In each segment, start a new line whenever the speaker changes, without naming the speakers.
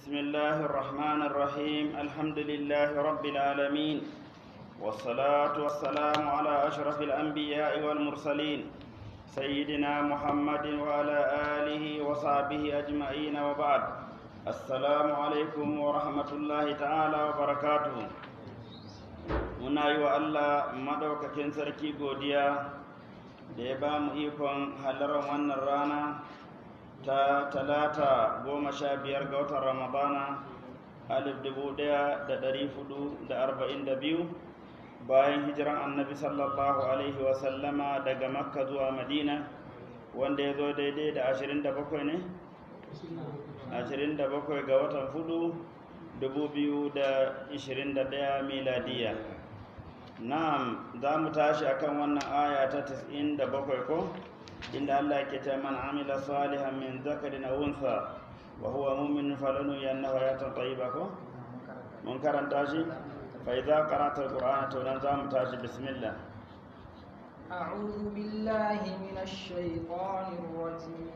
بسم الله الرحمن الرحيم الحمد لله رب العالمين والصلاة والسلام على أشرف الأنبياء والمرسلين سيدنا محمد وعلى آله وصحبه أجمعين وبعد السلام عليكم ورحمة الله تعالى وبركاته muna yi wa Allah madaukakin sarki godiya da ya ba mu ikon halarar wannan rana ta talata goma sha biyar ga watan ramadana alif dubu daya da dari hudu da arba'in da biyu bayan hijiran annabi sallallahu alaihi wasallama daga makka zuwa madina wanda ya zo daidai da ashirin da bakwai ne ashirin da bakwai ga watan hudu dubu biyu da ishirin da daya miladiya na'am za mu tashi akan wannan aya ta 97 ko inda Allah ke ce man amila salihan min zakarin aw untha wa huwa mu'min falanu yannahu hayatan tayyiba ko mun karanta shi fa idza qara'ta alqur'ana to dan za mu tashi bismillah
أعوذ بالله من الشيطان الرجيم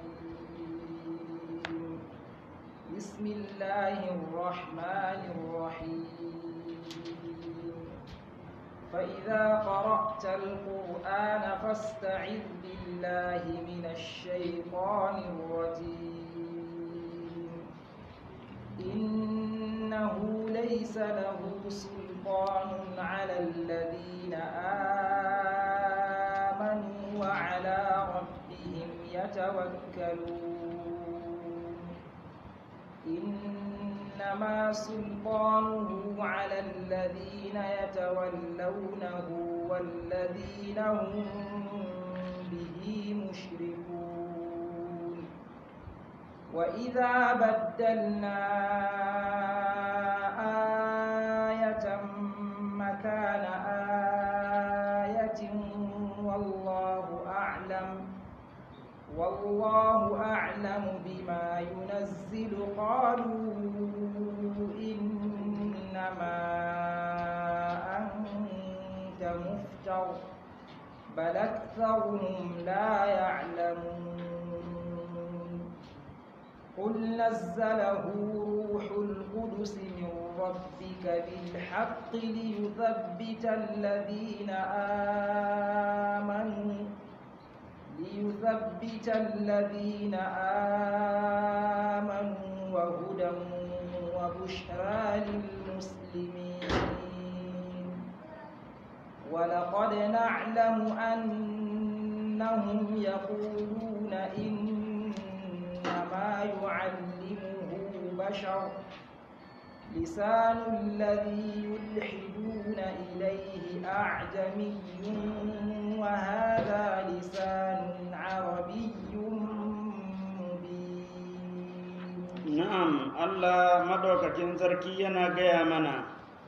بسم الله الرحمن الرحيم فإذا قرأت القرآن فاستعذ بالله من الشيطان الرجيم إنه ليس له سلطان على الذين آمنوا وعلى ربهم يتوكلون إنما سلطانه على الذين يتولونه والذين هم به مشركون وإذا بدلنا آية مكان آية والله أعلم والله أعلم بما ينزل قالوا إنما أنت مفتر بل أكثرهم لا يعلمون قل نزله روح القدس من ربك بالحق ليثبت الذين آمنوا ليثبت الذين آمنوا وهدى وبشرى للمسلمين ولقد نعلم أنهم يقولون إنما يعلمه بشر لسان الذي يلحدون إليه أعجمي وهذا لسان عربي مبين
na'am Allah madaukakin sarki yana gaya mana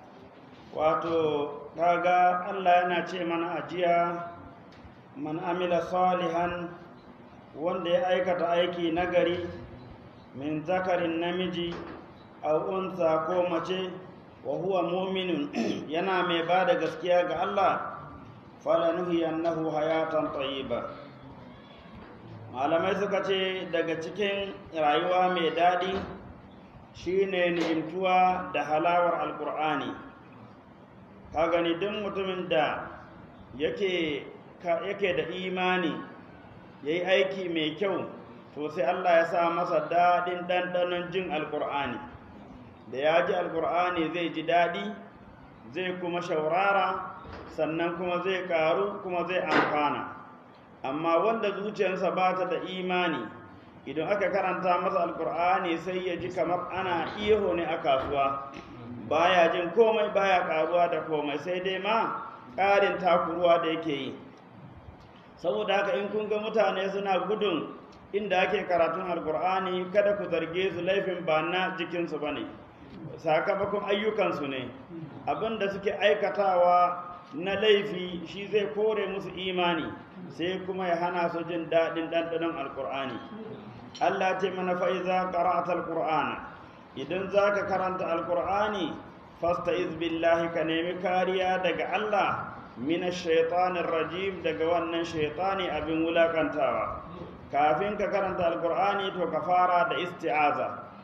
wato kaga Allah yana ce mana ajiya man amila salihan wanda ya aikata aiki nagari min zakarin namiji aw unsa ko mace wa huwa mu'minun yana mai ba da gaskiya ga Allah falanuhiyannahu hayatan tayyiba malamai suka ce daga cikin rayuwa mai daɗi shine ni'imtuwa da halawar alkur'ani ka gani duk mutumin da yake yake da imani yayi aiki mai kyau to sai Allah ya sa masa daɗin ɗanɗanon jin alkur'ani da ya ji alkur'ani zai ji daɗi zai kuma shaurara sannan kuma zai ƙaru kuma zai amfana amma wanda zuciyarsa ba ta da imani idan aka karanta masa alkur'ani sai ya ji kamar ana iho ne a kasuwa baya jin komai baya ƙaruwa da komai sai dai ma ƙarin takuruwa da yake yi saboda haka in kun ga mutane suna gudun inda ake karatun alkur'ani kada ku zarge su laifin ba na jikinsu ba ne sakamakon ayyukansu ne abinda suke aikatawa na laifi shi zai kore musu imani sai kuma ya hana su jin daɗin ɗanɗanon alkur'ani allah ce mana fa'iza ƙara'at alkur'ana idan za ka karanta alkur'ani fasta billahi ka nemi kariya daga allah mina shaitanin rajim daga wannan shaitani abin wulakantawa kafin ka karanta alkur'ani to ka fara da isti'aza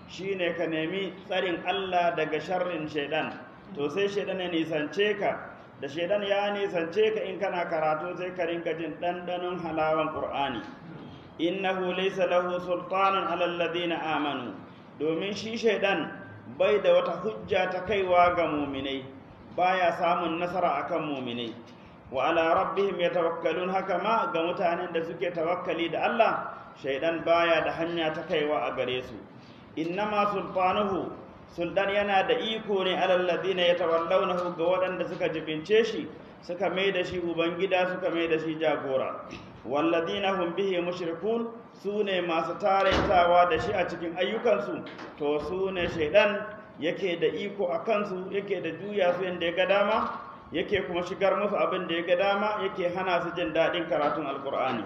shine ka nemi tsarin Allah daga sharrin shaidan to sai shaidan ya nisance ka da shaidan ya nisance ka in kana karatu sai ka rinka jin ɗanɗanon halawan ƙur'ani innahu laysa lahu sultanun alal ladina amanu domin shi shaidan bai da wata hujja ta kaiwa ga muminai baya samun nasara akan muminai wa ala rabbihim yatawakkalun haka ma ga mutanen da suke tawakkali da Allah shaidan baya da hanya ta kaiwa a gare su innama sultanuhu sultan yana da iko ne alal ladina yatawallawnahu ga waɗanda suka jibince shi suka mai da shi ubangida suka mai da shi jagora walladina hum bihi mushrikun su ne masu taraitawa da shi a cikin ayyukansu to su ne shaidan yake da iko a kansu yake da juya su yadda ya ga dama yake kuma shigar musu abin da ya ga dama yake hana su jin daɗin karatun alkur'ani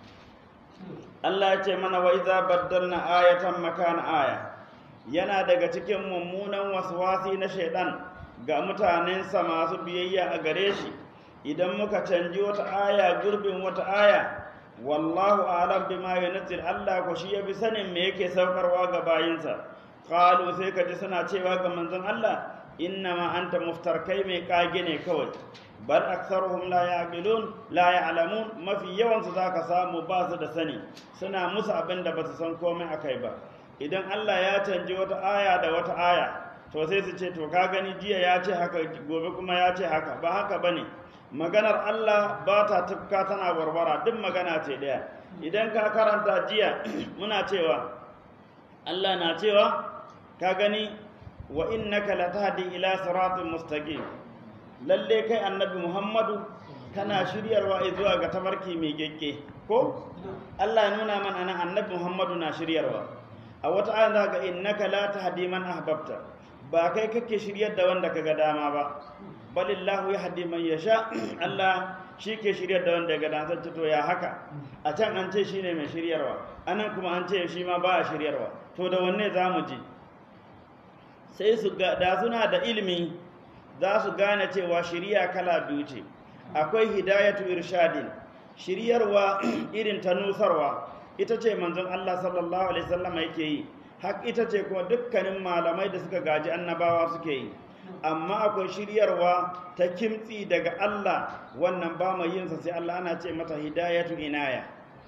Allah ya ce mana wa iza baddalna ayatan makana aya yana daga cikin mummunan waswasi na shaidan ga mutanensa masu biyayya a gare shi idan muka canji wata aya gurbin wata aya wallahu alam bima yunzil Allah ko shi yafi sanin me yake saukarwa ga bayinsa qalu sai kaji suna cewa ga manzon Allah inna ma anta muftar kai mai kage ne kawai bal aktharuhum la yaqilun la ya'lamun mafi yawan su zaka samu ba su da sani suna musu abin da basu san komai akai ba idan Allah ya canji wata aya da wata aya to sai su ce to ka gani jiya ya ce haka gobe kuma ya ce haka ba haka bane maganar Allah ba ta tufka tana warwara duk magana ce ɗaya idan ka karanta jiya muna cewa Allah na cewa ka gani wa innaka latahdi ila siratin mustaqim lalle kai annabi Muhammadu kana shiryarwa zuwa ga tabarki mai gekke ko Allah ya nuna mana nan annabi Muhammadu na shiryarwa a wata ayan za ga innaka la tahdi man ahbabta ba kai kake shiryar da wanda kaga dama ba balillahu ya haddi man yasha Allah shi ke shiryar da wanda ya gada zan to ya haka a can an ce shine mai shiryarwa anan kuma an ce shi ma ba a shiryarwa to da wanne za mu ji sai su da suna da ilimi za su gane cewa shirya kala biyu ce akwai hidayatu irshadin shiryarwa irin ta nusarwa ita ce manzon Allah sallallahu alaihi wasallam yake yi hak ita ce kuma dukkanin malamai da suka gaji annabawa suke yi amma akwai shiryarwa ta kimtsi daga Allah wannan ba mai yinsa sai Allah ana ce mata hidayatu inaya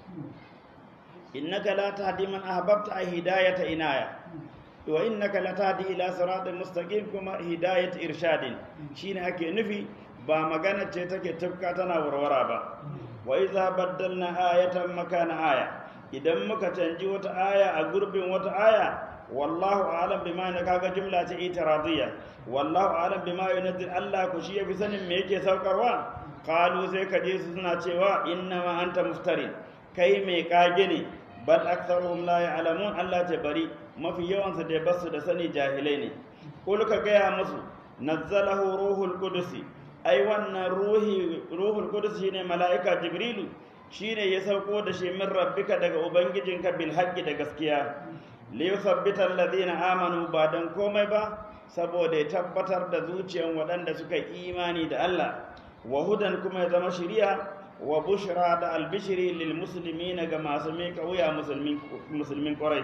innaka la tahdi man ahbabta ay hidayata inaya wa innaka la tahdi ila siratin mustaqim kuma hidayat irshadin shine ake nufi ba magana ce take tafka tana warwara ba wa idza baddalna ayatan makana aya idan muka canji wata aya a gurbin wata aya wallahu alam bima na kaga jumla ce itiradiyya wallahu alam bima yunzil Allah ku shi yafi sanin me yake saukarwa qalu sai ka je su suna cewa inna ma anta muftari kai mai kage ne bal aktharuhum la ya'lamun Allah ta bari mafi yawan su da basu da sani jahilai ne kul ka gaya musu nazzalahu ruhul qudusi ai wannan ruhi ruhul qudus shine mala'ika jibrilu shine ya sauko da shi min rabbika daga ubangijinka bil haqqi da gaskiya liyuthabbita alladhina amanu ba dan komai ba saboda ya tabbatar da zuciyan waɗanda suka yi imani da Allah wa hudan kuma ya zama shiriya wa bushra da albishiri lil muslimin ga masu mika wuya musulmin musulmin ƙwarai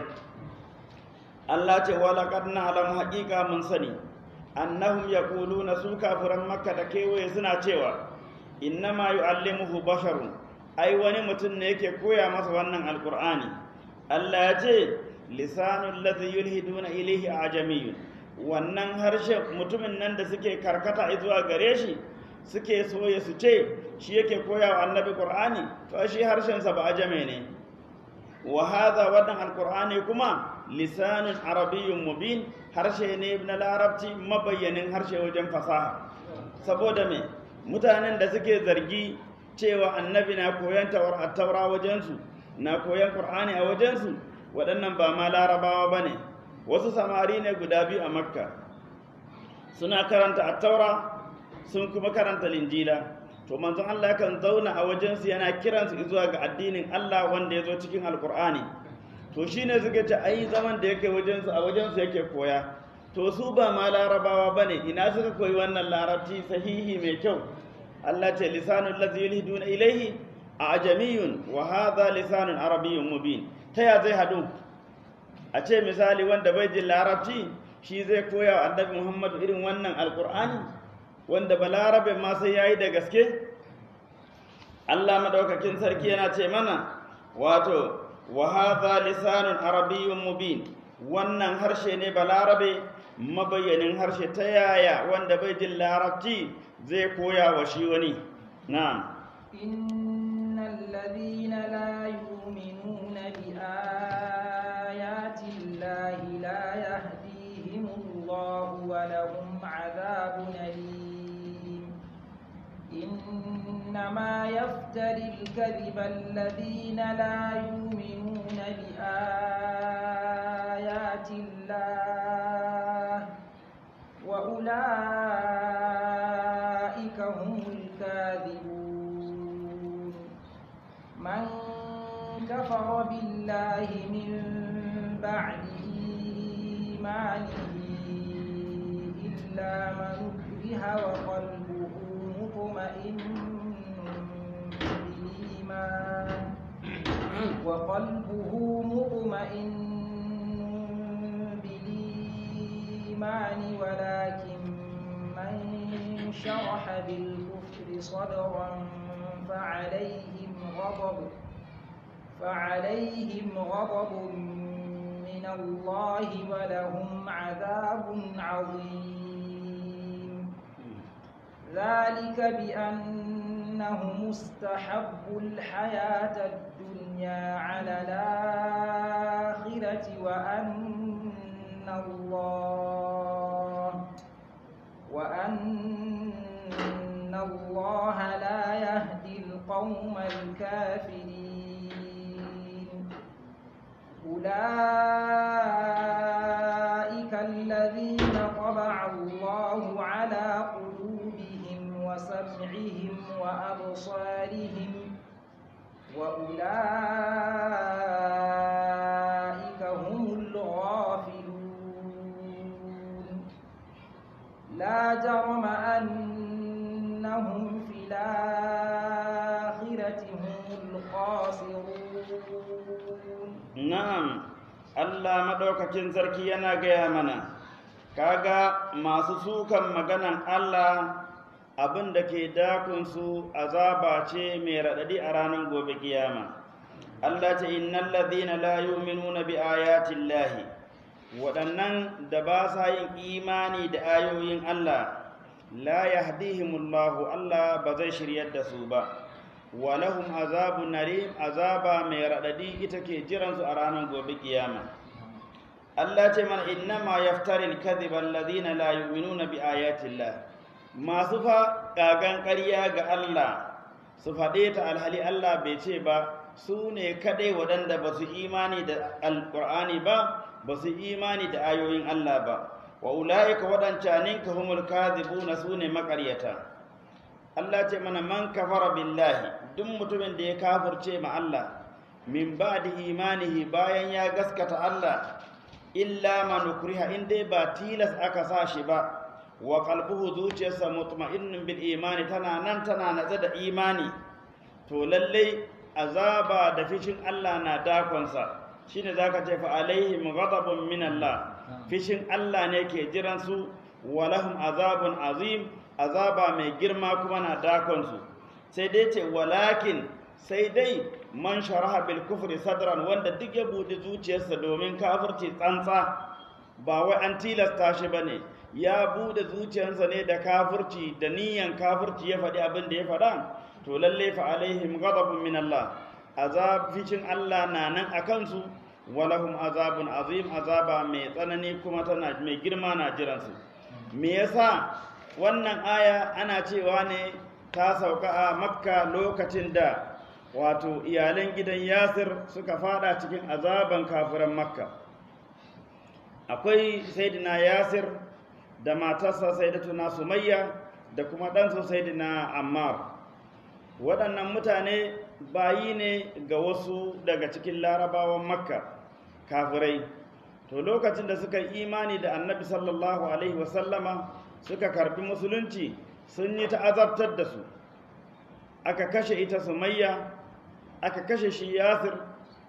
Allah ce wa laqad na'lamu haqiqa mun sani annahum yaquluna su kafiran makka da kewaye suna cewa innama yu'allimuhu basharun ai wani mutum ne yake koya masa wannan alqur'ani Allah ya ce lisanul ladhi yulhiduna ilayhi ajamiyun wannan harshe mutumin nan da suke karkata zuwa gare shi suke soye su ce shi yake koya wa annabi qur'ani to shi harshen sa ba ajame ne wa hadha wannan alqur'ani kuma lisanun arabiyyun mubin harshe ne na larabci mabayyanin harshe wajen fasaha saboda me mutanen da suke zargi cewa annabi na koyan taura wajensu na koyan qur'ani a wajensu waɗannan ba ma larabawa ba ne wasu samari ne guda biyu a makka suna karanta attaura sun kuma karanta linjila to manzon Allah kan zauna a wajensu yana kiransu zuwa ga addinin Allah wanda ya zo cikin alkur'ani to shine suka ce ai zaman da yake wajensu a wajensu yake koya to su ba ma larabawa bane ina suka koyi wannan larabci sahihi mai kyau Allah ce lisanul ladzi yulhiduna ilayhi ajamiyun wa hadha lisanun arabiyyun mubin ta ya zai hadu a ce misali wanda bai jin larabci shi zai koya wa annabi muhammadu irin wannan alkur'ani wanda balarabe ma sai yayi da gaske Allah madaukakin sarki yana ce mana wato wa hadha lisanun arabiyyun mubin wannan harshe ne balarabe mabayyanin harshe ta yaya wanda bai jin larabci zai koya wa shi wani na'am
إن الذين لا يؤمنون بآيات الله لا يهديهم الله ولهم عذاب أليم إنما يفتري الكذب الذين لا يؤمنون بآيات الله وأولئك هم الكاذبون من كفر بالله من بعد إيمانه إلا من أكره وقلبه مطمئن بالإيمان وقلبه مطمئن بالإيمان ولكن من شرح بالكفر صدرا فعليهم غضب فعليهم غضب من الله ولهم عذاب عظيم ذلك بأنهم استحبوا الحياة الدنيا على الآخرة وأن الله وأن الله لا يهدي القوم الكافرين أولئك الذين طبع الله على قلوبهم وسمعهم وأبصارهم وأولئك هم الغافلون لا جرم أنهم في الآخرة هم الخاسرون
na'am Allah madaukakin sarki yana gaya mana kaga masu sukan maganan Allah abin da ke dakunsu azaba ce mai raɗaɗi a ranar gobe kiyama Allah ce innal ladhina la yu'minuna bi ayati llahi waɗannan da ba sa yin imani da ayoyin Allah la yahdihimullahu Allah ba zai shiryar da su ba wa lahum azabun narim azaba mai raɗaɗi ita ke jiransu a ranar gobe kiyama Allah ce mana innama yaftaril kadhiba alladhina la yu'minuna bi ayati llah masu fa ƙagan ƙarya ga Allah su faɗe ta alhali Allah bai ce ba su ne kaɗai waɗanda ba su imani da alƙur'ani ba ba su imani da ayoyin Allah ba wa ula'ika waɗancanin ka humul kadhibuna su ne maƙaryata Allah ce mana man kafara billahi duk mutumin da ya kafirce ma Allah min ba'di imanihi bayan ya gaskata Allah illa man ukriha in dai ba tilas aka sa shi ba wa qalbuhu zuciyarsa mutma'innun bil imani tana nan tana natsa da imani to lalle azaba da fishin Allah na dakonsa shine zaka ce fa alaihim ghadabun min Allah fishin Allah ne ke jiran su wa lahum azabun azim azaba mai girma kuma na dakon su sai dai ce walakin sai dai man sharaha bil kufri sadran wanda duk ya buɗe zuciyarsa domin kafirci tsantsa ba wai an tilasta shi bane ya bude zuciyarsa ne da kafirci da niyan kafirci ya faɗi abin da ya faɗa to lalle fa alaihim ghadabun min Allah azab ficin Allah na nan a kansu walahum azabun azim azaba mai tsanani kuma tana mai girma na jiransu me yasa wannan aya ana cewa ne ta sauka a makka lokacin da wato iyalan gidan yasir suka fada cikin azaban kafiran makka akwai saidina yasir da matarsa saidatuna sumayya da kuma ɗansu saidina ammar waɗannan mutane bayi ne ga wasu daga cikin larabawan makka kafirai to lokacin da suka yi imani da annabi sallallahu alaihi wasallama suka karbi musulunci sun yi ta'azabtar da su aka kashe ita sumayya aka kashe shi yasir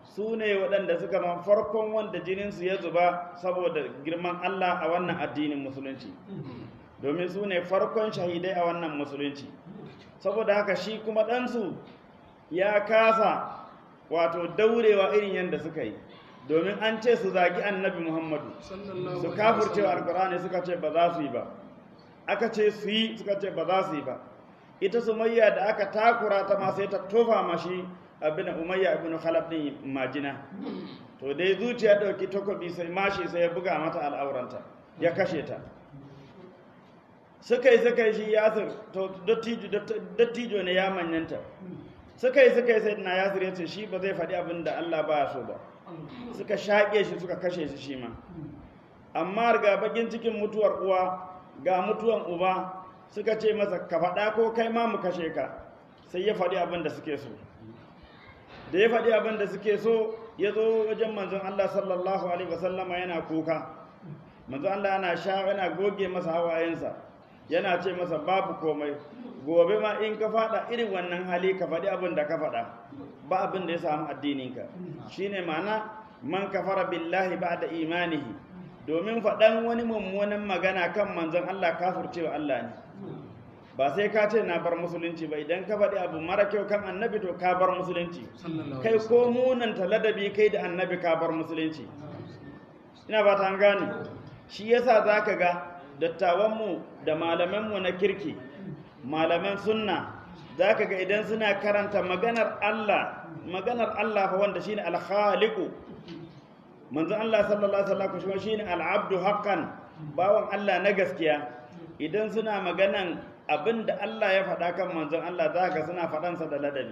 su ne waɗanda suka man farkon wanda jininsu ya zuba saboda girman Allah a wannan addinin musulunci domin su ne farkon shahidai a wannan musulunci saboda haka shi kuma ɗansu ya kasa wato daurewa irin yadda suka yi domin an ce su zagi annabi muhammadu su kafurcewa alkur'ani suka ce ba za su yi ba aka ce su yi suka ce ba za su yi ba ita sumayya da aka takura ta ma sai ta tofa mashi abin umayya ibn khalaf din majina to dai zuciya dauki takobi sai mashi sai ya buga mata al'auranta ya kashe ta suka yi suka yi shi yasir to dattijo ne ya manyanta suka yi suka yi sai na yasir ya ce shi ba zai faɗi abin da Allah ba so ba suka shaƙe shi suka kashe shi shi ma amma ga bakin cikin mutuwar uwa ga mutuwan uba suka ce masa ka faɗa ko kai ma mu kashe ka sai ya faɗi abin da suke so da ya faɗi abin da suke so ya zo wajen manzon Allah sallallahu alaihi wasallama yana kuka manzon Allah yana sha yana goge masa hawayensa yana ce masa babu komai gobe ma in ka faɗa irin wannan hali ka faɗi abin da ka faɗa ba abin da ya samu addininka shine ma'ana man kafara billahi ba'da imanihi domin faɗan wani mummunan magana kan manzon Allah kafircewa Allah ne ba sai ka ce na bar musulunci ba idan ka faɗi abu mara kyau kan annabi to ka bar musulunci kai ko munanta ladabi kai da annabi ka bar musulunci ina ba ta gane shi yasa za ka ga dattawanmu da malamanmu na kirki malaman sunna za ka ga idan suna karanta maganar Allah maganar Allah fa wanda shine al-khaliqu manzo Allah sallallahu alaihi wasallam kuma shine al-abdu haqqan bawan Allah na gaskiya idan suna maganan abin da Allah ya faɗa kan manzon Allah za ka suna faɗansa da ladabi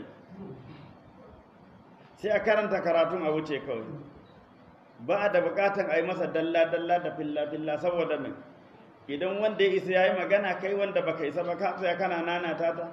sai a karanta karatun a wuce kawai ba a da buƙatan a yi masa dalla-dalla da filla-filla saboda mai idan wanda ya isa ya yi magana kai wanda baka isa ba ka tsaya kana nanata ta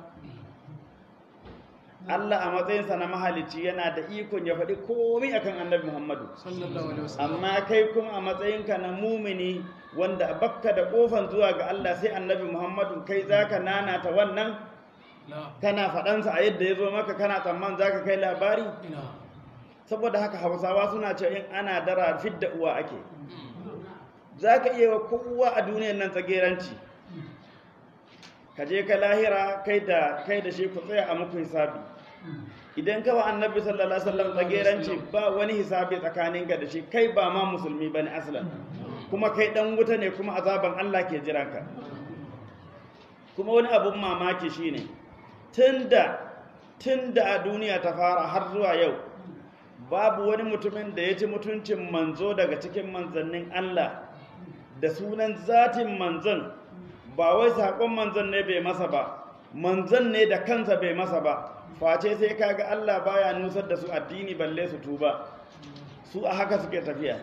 Allah a matsayinsa na mahalicci yana da ikon ya faɗi komai akan annabi Muhammadu amma kai kuma a matsayinka na mumini wanda bakka da kofan zuwa ga Allah sai annabi Muhammadu kai zaka nanata wannan kana faɗansa a yadda ya zo maka kana tsamman zaka kai labari saboda haka hausawa suna cewa in ana dara fidda uwa ake zaka iya wa kowa a duniyar nan tsageranci ka je ka lahira kai da kai da shi ku tsaya a muku hisabi idan ka wa annabi sallallahu alaihi wasallam tsageranci ba wani hisabi tsakaninka da shi kai ba ma musulmi bane aslan kuma kai dan wuta ne kuma azaban Allah ke jiranka kuma wani abun mamaki shine tunda tunda a duniya ta fara har zuwa yau babu wani mutumin da ya ci mutuncin manzo daga cikin manzannin Allah da sunan zatin manzon ba wai saƙon manzon ne bai masa ba manzon ne da kansa bai masa ba face sai kaga Allah baya nusar da su addini balle su tuba su a haka suke tafiya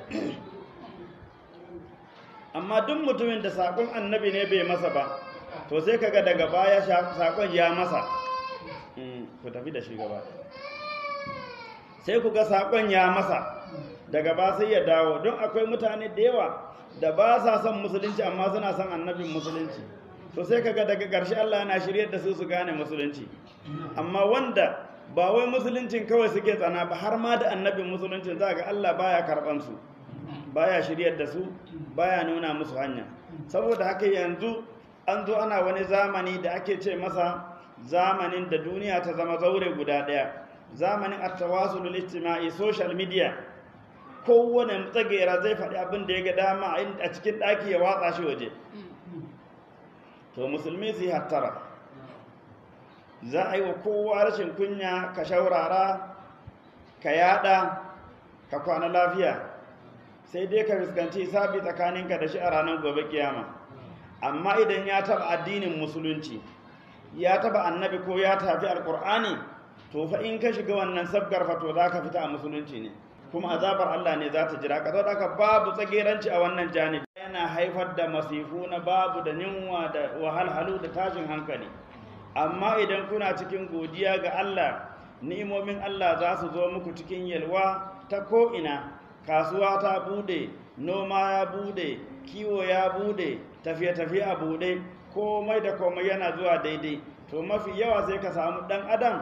amma duk mutumin da saƙon annabi ne bai masa ba to sai kaga daga baya saƙon ya masa ku tafi da shi gaba sai ku ga saƙon ya masa daga ba sai ya dawo don akwai mutane da yawa da ba sa son musulunci amma suna son annabin musulunci to sai kaga daga ƙarshe Allah yana shiryar da su su gane musulunci amma wanda ba wai musuluncin kawai suke tsana ba har ma da annabin musuluncin za ga Allah baya karɓan su baya shiryar da su baya nuna musu hanya saboda haka yanzu an zo ana wani zamani da ake ce masa zamanin da duniya ta zama zaure guda ɗaya zamanin at-tawasul ijtima'i social media kowane tsagera zai faɗi abin da ya ga dama a cikin ɗaki ya watsa shi waje to musulmi su yi hattara za a yi wa kowa rashin kunya ka shaurara ka yada ka kwana lafiya sai dai ka fuskanci sabi tsakaninka da shi a ranar gobe kiyama amma idan ya taba addinin musulunci ya taba annabi ko ya tafi alkur'ani to fa in ka shiga wannan sabgar fa to za ka fita a musulunci ne kuma azabar Allah ne za ta jira ka saboda haka babu tsageranci a wannan janibi yana haifar da masifu na babu da yunwa da wahalhalu da tashin hankali amma idan kuna cikin godiya ga Allah ni'imomin Allah za su zo muku cikin yalwa ta ko'ina kasuwa ta bude noma ya bude kiwo ya bude tafiye-tafiye a bude komai da komai yana zuwa daidai to mafi yawa sai ka samu dan adam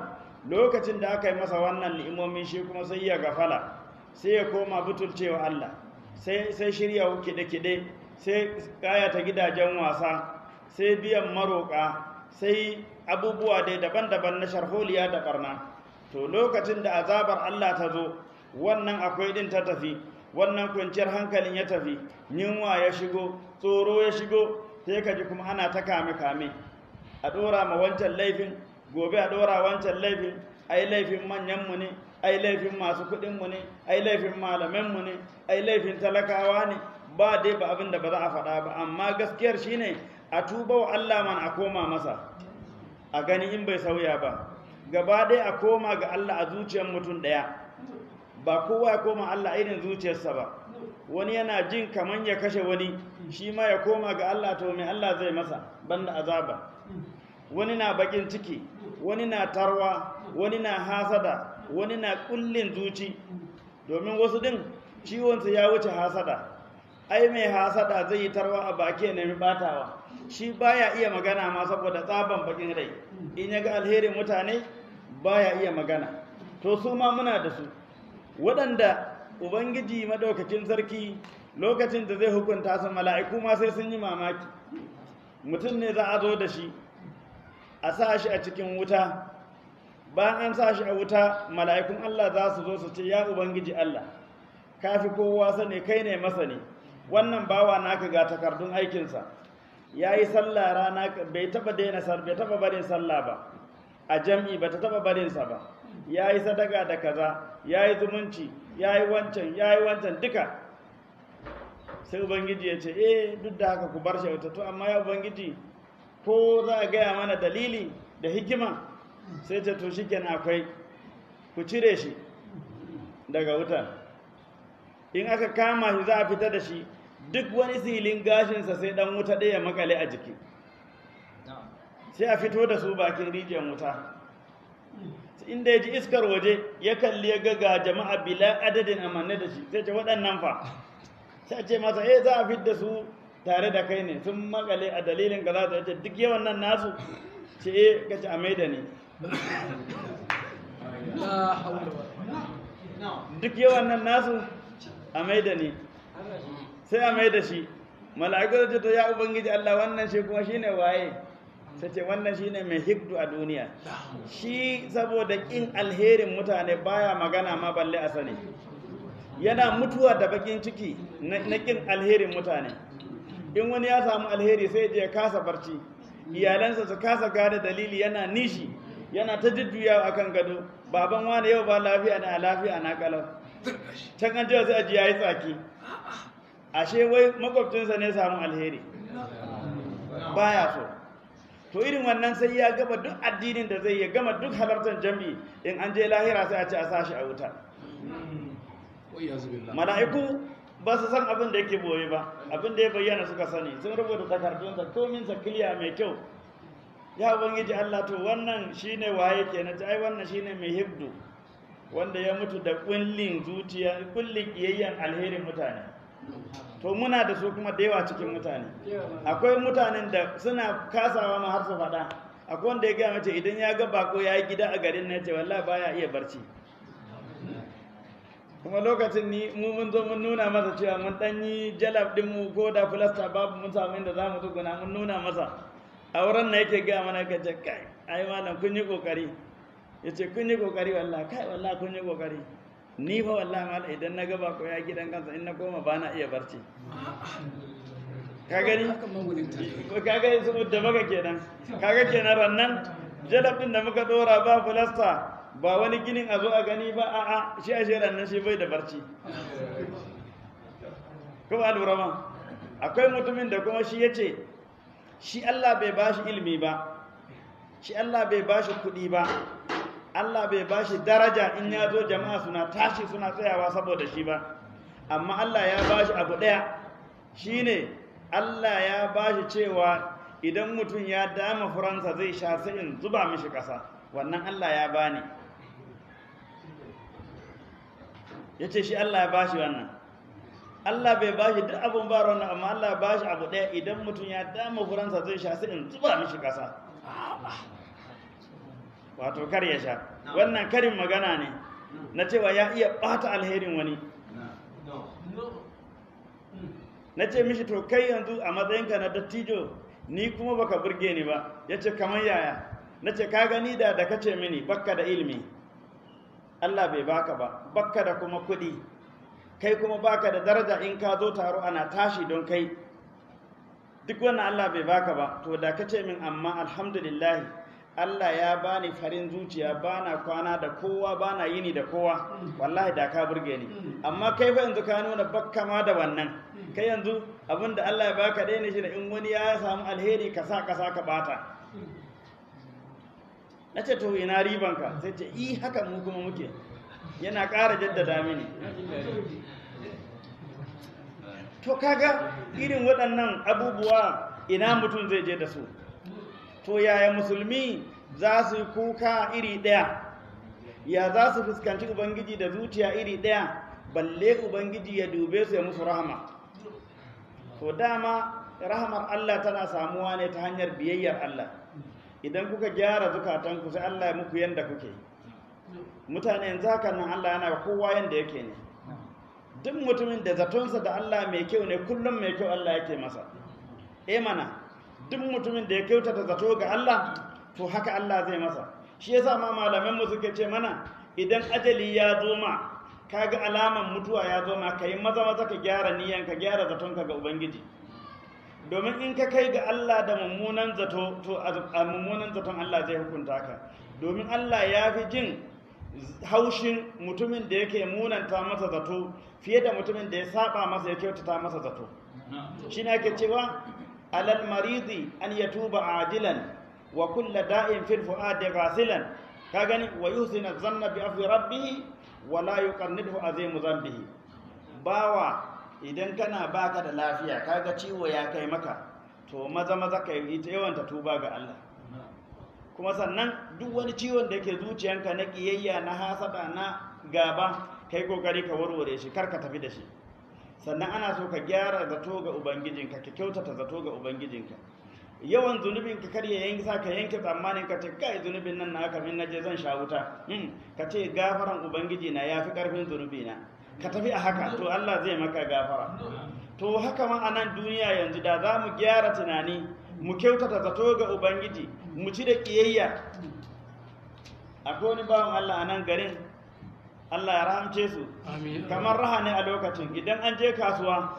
lokacin da aka yi masa wannan ni'imomin shi kuma sai ya gafala sai ya koma butulcewa Allah sai sai shirya kide-kide sai kayata gidajen wasa sai biyan maroƙa sai abubuwa dai daban-daban na sharholiya da barna to lokacin da azabar Allah ta zo wannan akwai din ta tafi wannan kwanciyar hankalin ya tafi yunwa ya shigo tsoro ya shigo sai ka ji kuma ana ta kame-kame a ɗora ma wancan laifin gobe a ɗora wancan laifin ai laifin manyanmu ne ai laifin masu kuɗinmu ne ai laifin malamanmu ne ai laifin talakawa ne ba dai ba abin da ba za a faɗa ba amma gaskiyar shine a tuba wa Allah man a koma masa a gani in bai sauya ba gaba ɗaya a koma ga Allah a zuciyar mutum ɗaya ba kowa ya koma Allah irin zuciyarsa ba wani yana jin kaman ya kashe wani shi ma ya koma ga Allah to mai Allah zai masa banda azaba wani na bakin ciki wani na tarwa wani na hasada wani na kullin zuci domin wasu din ciwonsa ya wuce hasada ai mai hasada zai yi tarwa a baki ya nemi batawa shi baya iya magana ma saboda tsaban bakin rai in ya ga alherin mutane baya iya magana to su ma muna da su waɗanda ubangiji madaukakin sarki lokacin da zai hukunta su mala'iku ma sai sun yi mamaki mutum ne za a zo da shi a sa shi a cikin wuta bayan an sa shi a wuta mala'ikun Allah za su zo su ce ya ubangiji Allah kafi kowa sani kai ne masani wannan bawa naka ga takardun aikinsa ya yi sallah rana bai taba daina bai taba barin sallah ba a jam'i ba ta taba barinsa ba ya yi sadaka da kaza ya yi zumunci ya yi wancan ya yi wancan duka sai ubangiji ya ce eh duk da haka ku bar shi wata to amma ya ubangiji ko za a gaya mana dalili da hikima sai ta to shikenan akwai ku cire shi daga wuta in aka kama shi za a fita da shi duk wani silin gashinsa sai dan wuta ɗaya makale a jiki sai a fito da su bakin rijiyar wuta inda ya ji iskar waje ya kalli ya ga jama'a bila adadin amanne da shi sai ce waɗannan fa sai ce masa eh za a fit da su tare da kai ne sun makale a dalilin ga za ta ce duk yawan nan nasu ce eh ka ci a mai da ni duk yawan nan nasu a mai da ni sai a mai da shi mala'iku ce to ya ubangiji Allah wannan shi kuma shine waye sai ce wannan shine mai hikdu a duniya shi saboda kin alherin mutane baya magana ma balle a sani yana mutuwa da bakin ciki na kin alherin mutane in wani ya samu alheri sai je ya kasa barci iyalansa su kasa gane dalili yana nishi yana ta jujjuyawa akan gado baban wani yau ba lafiya na lafiya na kalau can an jiwa sai a ji yayi tsaki ashe wai makwabcinsa ne samu alheri baya so to irin wannan sai ya gama duk addinin da zai ya gama duk halartar jami'i in an je lahira sai a ce a sashi a wuta mala'iku ba su san abin da yake boye ba abin da ya bayyana suka sani sun rubuta takardunsa komin sa kiliya mai kyau ya ubangiji Allah to wannan shine waye kenan ta ai wannan shine mai hibdu wanda ya mutu da kullin zuciya kullin kiyayyen alherin mutane to muna da su kuma da yawa cikin mutane akwai mutanen da suna kasawa ma har su faɗa akwai wanda ya gaya mace idan ya ga bako ya yi gida a garin na ce wallahi baya iya barci kuma lokacin ni mu mun zo mun nuna masa cewa mun dan yi jalab din mu ko da filasta babu mun samu inda za mu tsuguna mun nuna masa a wurin na yake gaya mana ka ce kai ai malam kun yi kokari ya ce kun yi kokari wallahi kai wallahi kun yi kokari ni fa wallahi malam idan na gaba ko ya gidan kansa in na koma ba na iya barci ka gani ka gani su da baka kenan kaga kenan rannan jalab din da muka dora ba filasta ba wani ginin a zo a gani ba a'a shi a shirin nan shi bai da barci kuma lura ma akwai mutumin da kuma shi ya ce shi Allah bai ba shi ilimi ba shi Allah bai ba shi kuɗi ba Allah bai ba shi daraja in ya zo jama'a suna tashi suna tsayawa saboda shi ba amma Allah ya ba shi abu ɗaya shi ne Allah ya ba shi cewa idan mutum ya dama furansa zai sha sai in zuba mishi ƙasa wannan Allah ya bani ya ce shi Allah ya bashi wannan Allah bai bashi duk abin ba wannan amma Allah ya bashi abu ɗaya idan mutum ya dama furansa zai sha sai in zuba mishi ƙasa wato kar ya sha wannan karin magana ne na cewa ya iya ɓata alherin wani na ce mishi to kai yanzu a matsayinka na dattijo ni kuma baka burge ni ba ya ce kamar yaya na ce ka gani da da kace mini bakka da ilimi Allah bai baka ba bakka da kuma kuɗi kai kuma baka da daraja in ka zo taro ana tashi don kai duk wannan Allah bai baka ba to da kace min amma alhamdulillah Allah ya bani farin zuciya bana kwana da kowa bana yini da kowa wallahi da ka burge ni amma kai fa yanzu ka nuna bakka ma da wannan kai yanzu abinda Allah ya baka dai ne shi da in wani ya samu alheri ka sa ka sa ka bata na ce to ina ribanka sai ce i haka mu kuma muke yana ƙara jaddada mini to kaga irin waɗannan abubuwa ina mutum zai je da su to yaya musulmi za su yi kuka iri ɗaya ya za su fuskanci ubangiji da zuciya iri ɗaya balle ubangiji ya dube su ya musu rahama to dama rahamar Allah tana samuwa ne ta hanyar biyayyar Allah idan kuka gyara zukatanku sai Allah ya muku yanda kuke mutane yanzu haka nan Allah yana kowa yanda yake ne duk mutumin da zatonsa da Allah mai kyau ne kullum mai kyau Allah yake masa eh mana duk mutumin da ya kyautata zato ga Allah to haka Allah zai masa shi yasa ma malaman mu suke ce mana idan ajali ya zo ma kaga alaman mutuwa ya zo ma kai maza maza ka gyara niyan ka gyara zatonka ga ubangiji domin in ka kai ga Allah da mummunan zato to a mummunan zaton Allah zai hukunta ka domin Allah ya fi jin haushin mutumin da yake munanta masa zato fiye da mutumin da ya saba masa ya kyautata masa zato shi ne ake cewa alal maridi an yatuba ajilan wa kulla da'in fil fuadi ghasilan ka gani wa yusina zanna bi afwi rabbih wa la yuqannidhu azimu dhanbihi bawa idan kana baka da lafiya kaga ciwo ya kai maka to maza maza kai ita yawanta tuba ga Allah kuma sannan duk wani ciwon da yake zuciyanka na kiyayya na hasada na gaba kai kokari ka warware shi kar ka tafi da shi sannan ana so ka gyara zato ga ubangijinka ka kyautata zato ga ubangijinka yawan zunubin ka kar ya yanki sa ka yanke tsammanin ka ce kai zunubin nan na haka min naje zan sha wuta ka ce gafaran ubangiji na yafi karfin zunubi na ka tafi a haka to Allah zai maka gafara to haka ma a nan duniya yanzu da za mu gyara tunani mu kyautata zato ga ubangiji mu ci da kiyayya akwai wani bawan Allah a nan garin Allah ya rahamce su kamar raha ne a lokacin idan an je kasuwa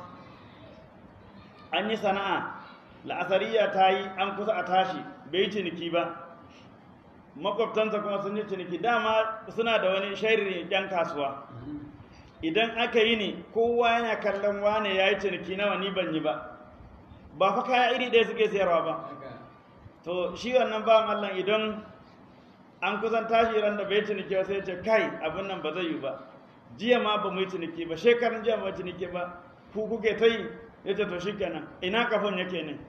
an yi sana'a la'asariya ta yi an kusa a tashi bai ciniki ba makwabtansa kuma sun yi ciniki dama suna da wani shairin yan kasuwa idan aka yi ne kowa yana kallon wane ya yi ciniki nawa ni ban yi ba ba fa kaya iri ɗaya suke sayarwa ba to shi wannan bawan Allah idan an kusan tashi ran da bai ciniki ba sai ce kai abin nan ba zai yi ba jiya ma ba mu yi ciniki ba shekarun jiya ba ciniki ba ku kuke ta yi ya ce to shi kenan ina kafin yake ne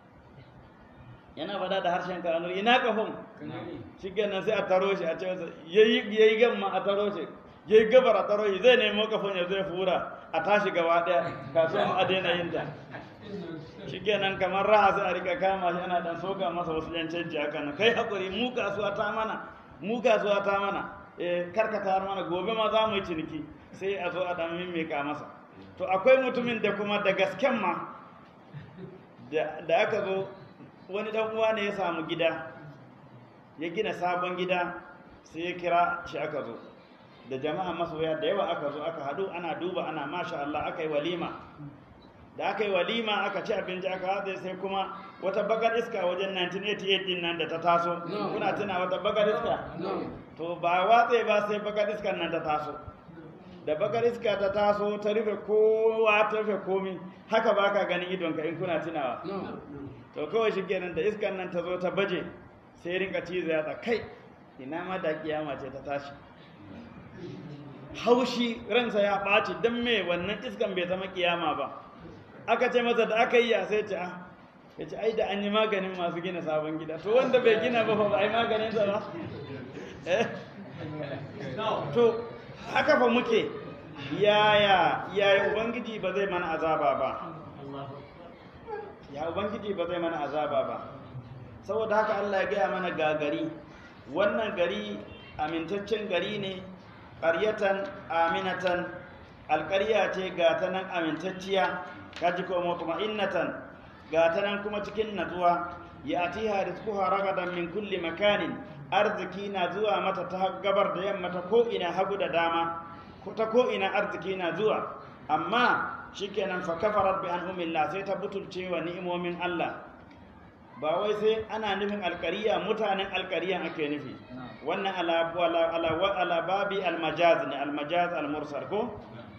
yana faɗa da harshen kanu ina kafin shi kenan sai a taro shi a ce masa yayi gamma a taro shi yayi gabar a taro shi zai nemo kafin ya zai fura a tashi gaba ɗaya kasuwan a daina yin ta shi kenan kamar raha sai a rika kama shi ana dan soka masa wasu yan canji haka nan kai hakuri mu kasuwa ta mana mu kasuwa ta mana eh karkata har mana gobe ma za mu yi ciniki sai a zo a dan mimmika masa to akwai mutumin da kuma da gasken ma da aka zo wani dan uwa ne ya samu gida ya gina sabon gida sai ya kira shi aka zo da jama'a masoya da yawa aka zo aka hadu ana duba ana masha Allah aka yi walima da aka yi walima aka ci abinci aka haɗe sai kuma wata bagar iska wajen 1988 din nan da ta taso kuna tuna wata bagar iska to ba watse ba sai bagar iskan nan ta taso da bagar iska ta taso ta rufe kowa ta rufe komi haka ba ka ganin idonka in kuna tunawa to kawai shi kenan da iskan nan ta zo ta baje sai rinka cizo ya kai ina ma da kiyama ce ta tashi haushi ransa ya ɓaci don me wannan iskan bai zama kiyama ba aka ce masa da aka yi ya sai ce ah ya ce ai da an yi maganin masu gina sabon gida to wanda bai gina ba ba ai maganin sa ba to haka fa muke yaya yaya ubangiji ba zai mana azaba ba ya ubangiji ba zai mana azaba ba saboda haka Allah ya gaya mana gagari wannan gari amintaccen gari ne ƙaryatan aminatan alƙarya ce ga ta nan amintacciya kaji ko mutma'innatan ga ta nan kuma cikin natsuwa ya atiha rizquha ragadan min kulli makanin arziki na zuwa mata ta gabar da yamma ta ko ina hagu da dama ko ta ko ina arziki na zuwa amma shikenan fa kafarat bi an'umillah sai ta butulce wa ni'imomin Allah ba wai sai ana nufin alƙariya mutanen alƙariyan ake nufi wannan ala ala ala babi almajaz ne almajaz almursal ko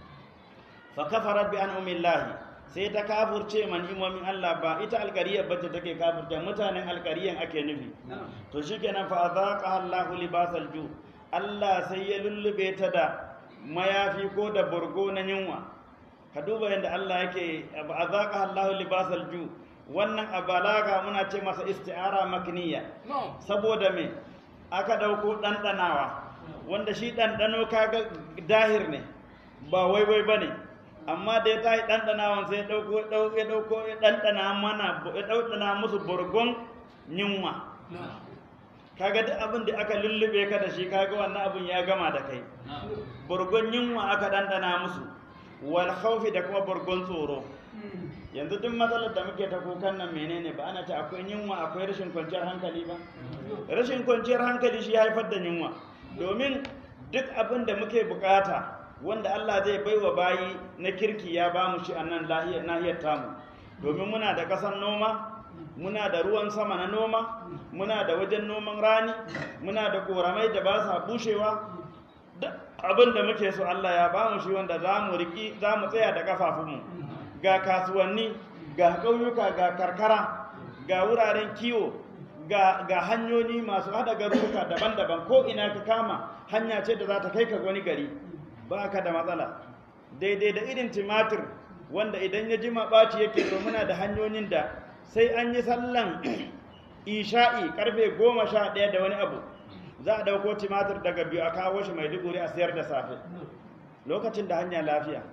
fa kafarat bi an'umillah sai ta kafurce man imomin Allah ba ita alƙariyar bace take kafurce mutanen alƙariyan ake nufi to shikenan fa azaqa Allahu libasal ju Allah sai ya lullube ta da mayafi ko da burgo na yunwa ka duba yadda Allah yake azaqa Allahu libasal ju wannan a balaga muna ce masa isti'ara makniya saboda me aka dauko ɗanɗanawa wanda shi ɗanɗano kaga dahir ne ba wai wai bane amma da ya tayi ɗanɗanawan sai ya ɗauko ya ɗauko ya ɗanɗana mana ya ɗanɗana musu burgon yunwa kaga duk abin da aka lullube ka da shi kaga wannan abin ya gama da kai burgon yunwa aka ɗanɗana musu wal khawfi da kuma burgon tsoro yanzu duk matsalar da muke ta kukan nan menene ba ana ce akwai yunwa akwai rashin kwanciyar hankali ba rashin kwanciyar hankali shi ya haifar da yunwa domin duk abin da muke bukata wanda Allah zai baiwa bayi na kirki ya ba mu shi a nan nahiyar tamu domin muna da ƙasar noma muna da ruwan sama na noma muna da wajen noman rani muna da koramai da ba sa bushewa duk abin da muke so Allah ya ba mu shi wanda za mu riki za mu tsaya da kafafunmu ga kasuwanni ga ƙauyuka ga karkara ga wuraren kiwo ga, ga hanyoyi masu hada garuruka daban-daban ko ina ka kama hanya ce da za ta kai ka wani gari ba ka da matsala daidai da irin timatir wanda idan ya jima ɓaci yake to muna da hanyoyin da sai an yi sallan isha'i karfe goma sha ɗaya da wani abu za a ɗauko timatir daga biyu a kawo shi mai duguri a siyar da safe lokacin da hanya lafiya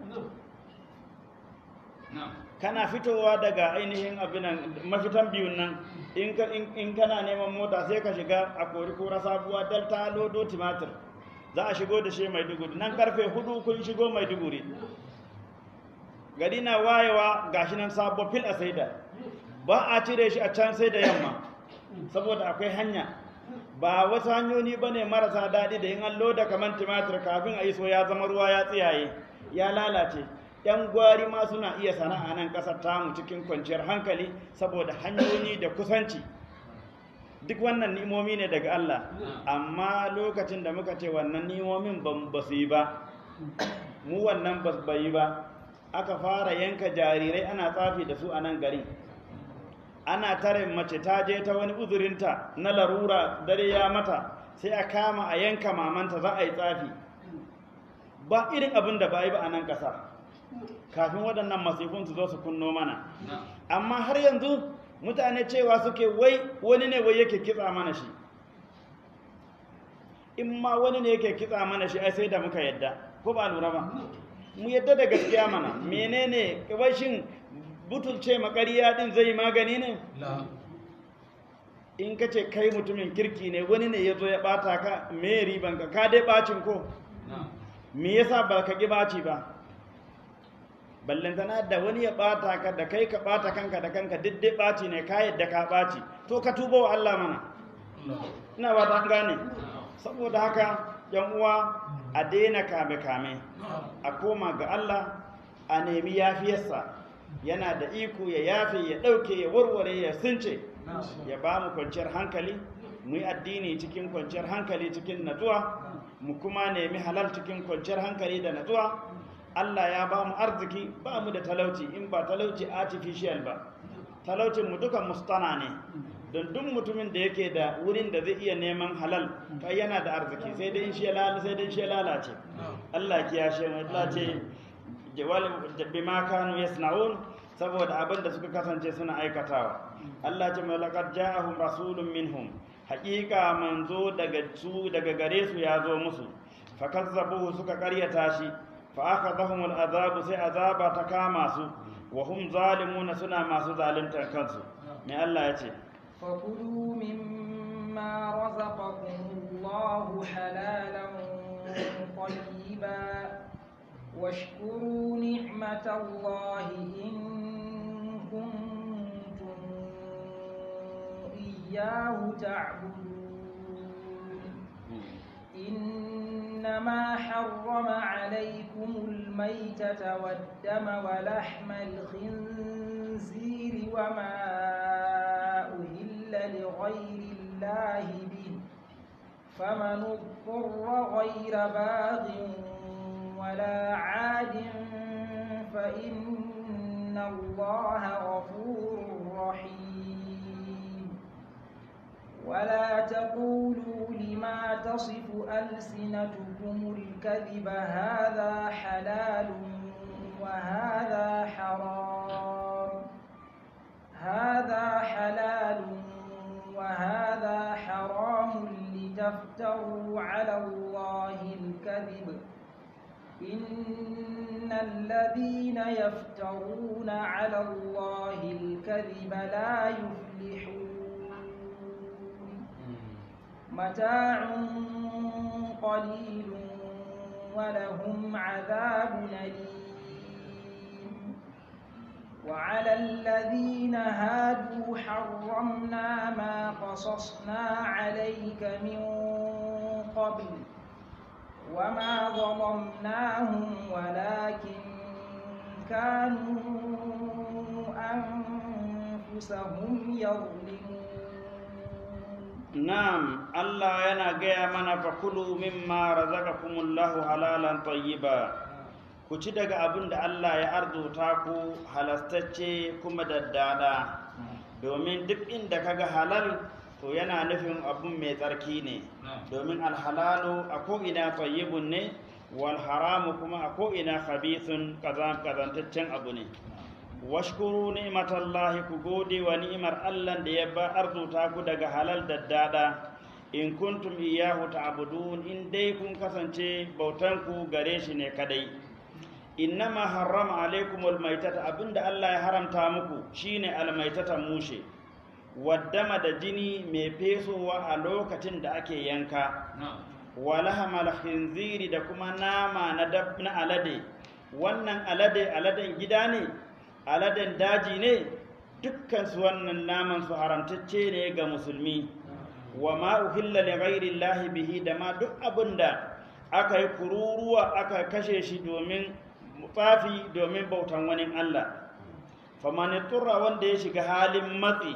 kana fitowa daga ainihin abinan mafitan biyun nan in kana neman mota sai ka shiga a kori kora sabuwa dal ta lodo timatir za a shigo da shi maiduguri nan karfe hudu kun shigo maiduguri gari na wayewa gashi nan sabo fil a saida ba a cire shi a can sai da yamma saboda akwai hanya ba wasu hanyoyi ba ne marasa daɗi da yin allo da kamar timatir kafin a iso ya zama ruwa ya tsiyaye ya lalace yan gwari ma suna iya sana'a nan ƙasar tamu cikin kwanciyar hankali saboda hanyoyi da kusanci duk wannan ni'imomi ne daga Allah amma lokacin da muka ce wannan ni'imomin ba su yi ba mu wannan ba yi ba aka fara yanka jarirai ana tsafi da su a nan garin ana tare mace ta je ta wani uzurinta na larura dare ya mata sai a kama a yanka mamanta za a yi tsafi ba irin abin da ba yi ba a nan ƙasa kafin waɗannan masifun su zo su kunno mana amma har yanzu mutane cewa suke wai wani ne wai yake kitsa mana shi in ma wani ne yake kitsa mana shi ai sai da muka yadda ko ba lura ba mu yadda da gaskiya mana menene shin butulce makariya din zai magani ne in ka ce kai mutumin kirki ne wani ne ya zo ya bata ka me riban ka ka dai bacin ko me yasa ba ka ki baci ba ballantana da wani ya bata ka da kai ka bata kanka da kanka duk dai baci ne ka yadda ka baci to ka tuba wa Allah mana ina ba ta gane saboda haka yan uwa a daina kame kame a koma ga Allah a nemi yafiyarsa yana da iko ya yafe ya ɗauke ya warware ya sunce ya ba mu kwanciyar hankali mu yi addini cikin kwanciyar hankali cikin natsuwa mu kuma nemi halal cikin kwanciyar hankali da natsuwa Allah ya ba mu arziki ba mu da talauci in ba talauci artificial ba talaucin mu dukan mustana ne don duk mutumin da yake da wurin da zai iya neman halal kai yana da arziki sai dai in shi lalace sai dai shi lalace Allah ya kiyashe mu Allah ce bima kanu yasna'un saboda abin da suka kasance suna aikatawa Allah ce malaqad ja'ahum rasulun minhum haqiqa manzo daga su daga gare su ya zo musu fakazzabuhu suka karyata shi fa akhadhahum al'azab sai azaba ta kama su wa hum zalimuna suna masu zaluntar kansu me Allah ya ce
فكلوا مما رزقكم الله حلالا طيبا واشكروا نعمة الله إن كنتم إياه تعبدون إنما حرم عليكم الميتة والدم ولحم الخنزير وما أهل لغير الله به فمن اضطر غير باغ ولا عاد فإن الله غفور رحيم ولا تقولوا لما تصف ألسنتكم الكذب هذا حلال وهذا حرام هذا حلال وهذا حرام لتفتروا على الله الكذب إن الذين يفترون على الله الكذب لا يفلحون متاع قليل ولهم عذاب أليم وعلى الذين هادوا حرمنا ما قصصنا عليك من قبل وما ظلمناهم ولكن كانوا أنفسهم يظلمون
Na'am, Allah yana gaya mana fa kulu mimma razaqakumullahu halalan tayyiba. Ku ci daga abin da Allah ya arzuta ku halastacce kuma daddada. Domin duk inda kaga halal to yana nufin abun mai tsarki ne. Domin alhalalu a ko'ina tayyibun ne, wal haramu kuma a ko'ina khabithun kazantaccen abu ne. washkuru ni'matallahi ku gode wa ni'imar Allah da ya ba arzuta ku daga halal da dada in kuntum iyyahu ta'budun in dai kun kasance bautan ku gare shi ne kadai innama harrama alaikumul maitata abinda Allah ya haramta muku shine almaitata mushe waddama da jini mai fesowa a lokacin da ake yanka walahamal khinziri da kuma nama na dab na alade wannan alade aladen gida ne aladen daji ne dukkan su wannan naman su haramtacce ne ga musulmi wa ma uhilla li ghairi llahi bihi da ma duk abinda aka yi kururuwa aka kashe shi domin tsafi domin bautan wani Allah faman turra wanda ya shiga halin matsi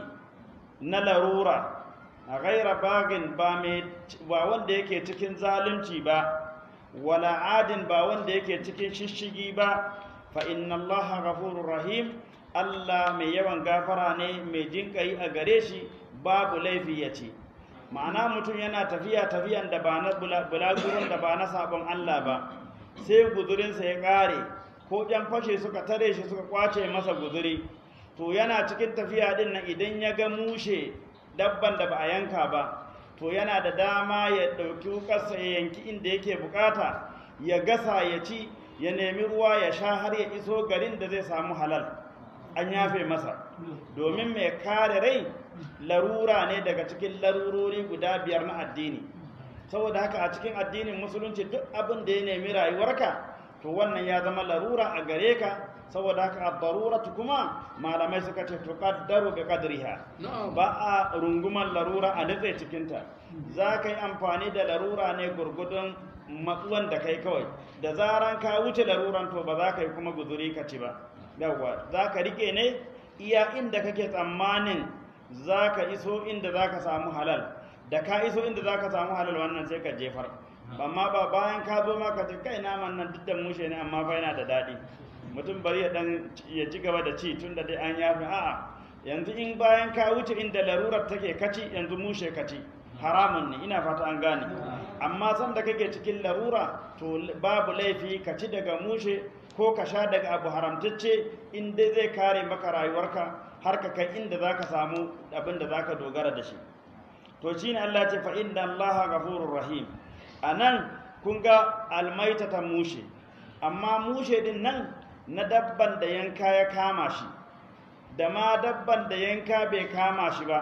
na larura a ghaira bagin ba mai ba wanda yake cikin zalunci ba wala adin ba wanda yake cikin shishigi ba fa inna allaha ghafurur rahim Allah mai yawan gafara ne mai jinƙai a gare shi babu laifi ya ce ma'ana mutum yana tafiya tafiyan da ba na bulagurin da ba na sabon Allah ba sai guzurinsa ya ƙare ko ƴan fashe suka tare shi suka kwace masa guzuri to yana cikin tafiya din nan idan ya ga mushe dabban da ba a yanka ba to yana da dama ya ɗauki wukarsa ya yanki inda yake bukata ya gasa ya ci ya nemi ruwa ya sha har ya iso garin da zai samu halal an yafe masa domin mai kare rai larura ne daga cikin larurori guda biyar na addini saboda haka a cikin addinin musulunci duk abin da ya nemi rayuwarka to wannan ya zama larura a gare ka saboda haka ad-daruratu kuma malamai suka ce tuqaddaru bi qadriha ba a runguman larura a nutse cikin ta za ka yi amfani da larura ne gurgudun matsuwan da kai kawai da zaran ka wuce laruran to ba za ka yi kuma guzuri ka ci ba yawwa za ka rike ne iya inda kake tsammanin za ka iso inda za ka samu halal da ka iso inda za ka samu halal wannan sai ka jefar amma ba bayan ka zo ma ka ce kai naman nan duk da mushe ne amma fa yana da daɗi mutum bari ya dan ya ci gaba da ci tun da dai an yafi a'a yanzu in bayan ka wuce inda larurar take kaci yanzu mushe kaci haramun ne ina fata an gane amma san da kake cikin larura to babu laifi ka ci daga mushe ko ka sha daga abu haramtacce in dai zai kare maka rayuwarka har ka kai inda za ka samu abin da za ka dogara da shi to shi ne Allah ce fa inda Allah ghafurur rahim a nan kun ga almaita ta mushe amma mushe din nan na dabban da yanka ya kama shi da ma dabban da yanka bai kama shi ba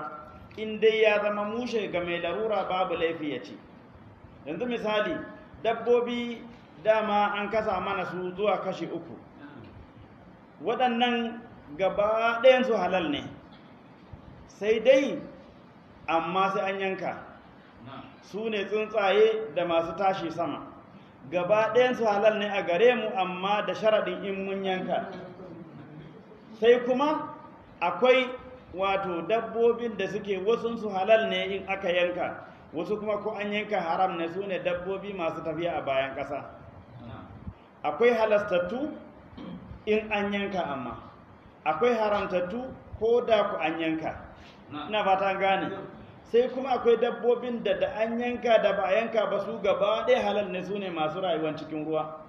in dai ya zama mushe ga mai larura babu laifi ya ci yanzu misali dabbobi dama an kasa mana su zuwa kashi uku waɗannan gaba ɗayansu halal ne sai dai amma sai an yanka su ne tsuntsaye da masu tashi sama gaba ɗayansu halal ne a gare mu amma da sharaɗin in mun yanka sai kuma akwai wato dabbobin da suke wasunsu halal ne in aka yanka wasu kuma ko an yanka haram ne su ne dabbobi masu tafiya a bayan ƙasa akwai halastattu in an yanka amma akwai haramtattu ko da ku an yanka ina fata gane sai kuma akwai dabbobin da da an yanka da ba a yanka ba su gaba ɗaya halal ne su ne masu rayuwa cikin ruwa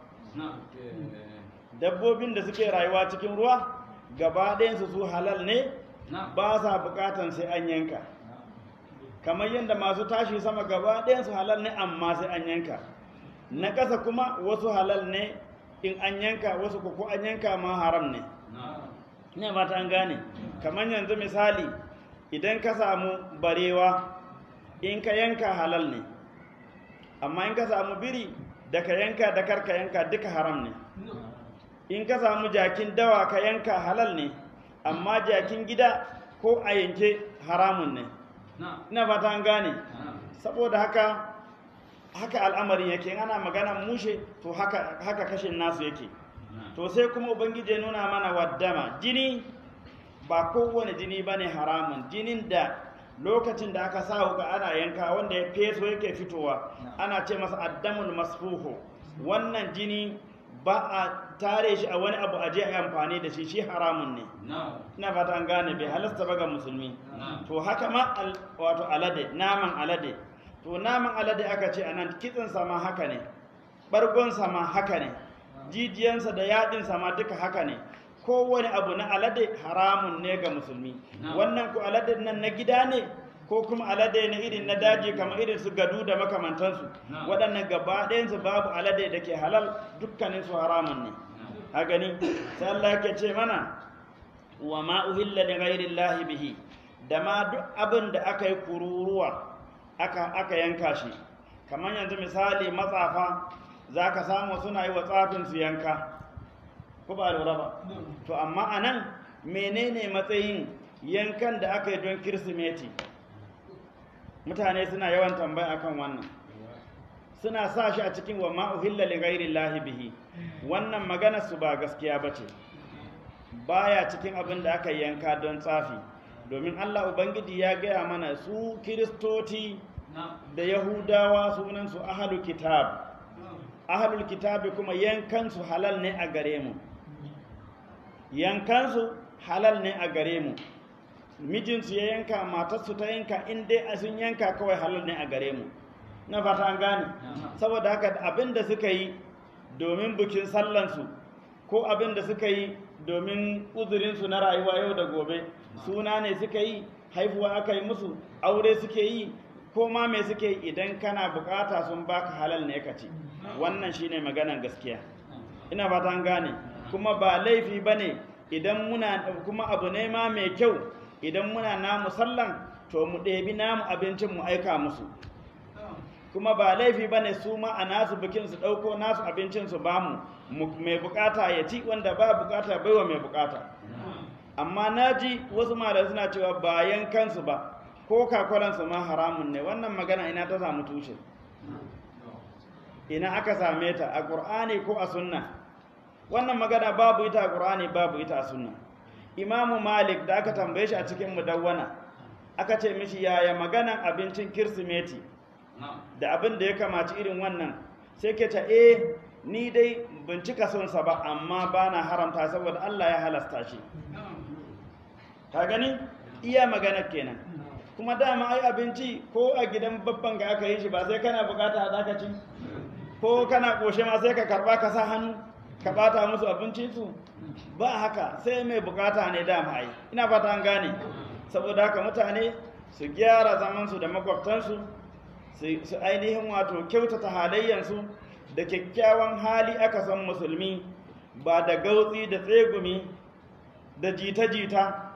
dabbobin da suke rayuwa cikin ruwa gaba ɗayansu su halal ne ba sa bukatan sai an yanka kamar yadda masu tashi sama gaba ɗayansu halal ne amma sai an yanka na ƙasa kuma wasu halal ne in an yanka wasu ko an yanka ma haram ne ne ba ta an gane kamar yanzu misali idan ka samu barewa in ka yanka halal ne amma in ka samu biri da ka yanka da karka yanka duka haram ne in ka samu jakin dawa ka yanka halal ne amma jakin gida ko a yanke haramun ne ina fata an gane saboda haka haka al'amarin yake ana magana mushe to haka, haka kashin nasu yake to sai kuma ubangiji ya nuna mana waddama jini ba kowane jini ba ne haramun jinin da lokacin da aka sa wuka ana yanka wanda ya feso yake fitowa ana ce masa addamul masfuhu wannan jini ba a tare shi a wani abu a je a amfani da shi shi haramun ne ina fata an gane bai halasta ba ga musulmi to haka ma wato alade naman alade to naman alade aka ce anan kitsin sama haka ne bargon sama haka ne jijiyansa da yadin sama duka haka ne kowane abu na alade haramun ne ga musulmi wannan ku alade nan na gida ne ko kuma alade na irin na daji kamar irin su gadu da makamantansu waɗannan gaba ɗayansu babu alade da ke halal dukkanin su haramun ne a gani sai Allah yake ce mana wa ma uhilla li ghairi bihi da ma duk abin da aka yi kururuwa aka aka yanka shi kamar yanzu misali matsafa zaka samu suna yi wa tsafin su yanka ko ba lura ba to amma anan menene matsayin yankan da aka yi don kirsimeti mutane suna yawan tambaya akan wannan suna sa shi a cikin wa ma uhilla li ghairi bihi wannan magana su ba gaskiya bace baya cikin abin da aka yanka don tsafi domin Allah ubangiji ya gaya mana su kiristoci da yahudawa sunan su ahlul kitab ahlul kitab kuma yankan su halal ne a gare mu yankan su halal ne a gare mu mijinsu ya yanka matarsu ta yanka in dai a sun yanka kawai halal ne a gare mu na fata an gane saboda haka abin da suka yi domin bikin sallansu ko abin da suka yi domin uzurinsu na rayuwa yau da gobe suna ne suka yi haifuwa aka yi musu aure suke yi ko ma me suke yi idan kana bukata sun baka halal ne ka ci wannan shine maganan gaskiya ina fata an gane kuma ba laifi bane idan muna kuma abu ne ma mai kyau idan muna namu sallan to mu ɗebi namu abincin mu aika musu kuma ba laifi ba ne su ma a nasu bikin su ɗauko nasu abincin su ba mu mai bukata ya ci wanda ba bukata baiwa mai bukata amma na ji wasu malamai suna cewa bayan kansu ba ko kakwalansu ma haramun ne wannan magana ina ta samu tushe ina aka same ta a ƙur'ani ko a sunna wannan magana babu ita a ƙur'ani babu ita a sunna imamu malik da aka tambaye shi a cikin mudawwana aka ce mishi yaya maganan abincin kirsimeti da abin da ya kamaci irin wannan sai ke ta eh ni dai bincika sonsa ba amma ba na haramta saboda Allah ya halasta shi ka gani iya magana kenan kuma dama ai abinci ko a gidan babban ga aka yi shi ba sai kana bukata za ka ci ko kana koshe ma sai ka karba ka sa hannu ka bata musu abincinsu ba haka sai mai bukata ne dama ai ina fata an gane saboda haka mutane su gyara zamansu da makwabtansu su ainihin wato kyautata halayyansu da kyakkyawan hali aka san musulmi ba da gautsi da tsegumi da jita-jita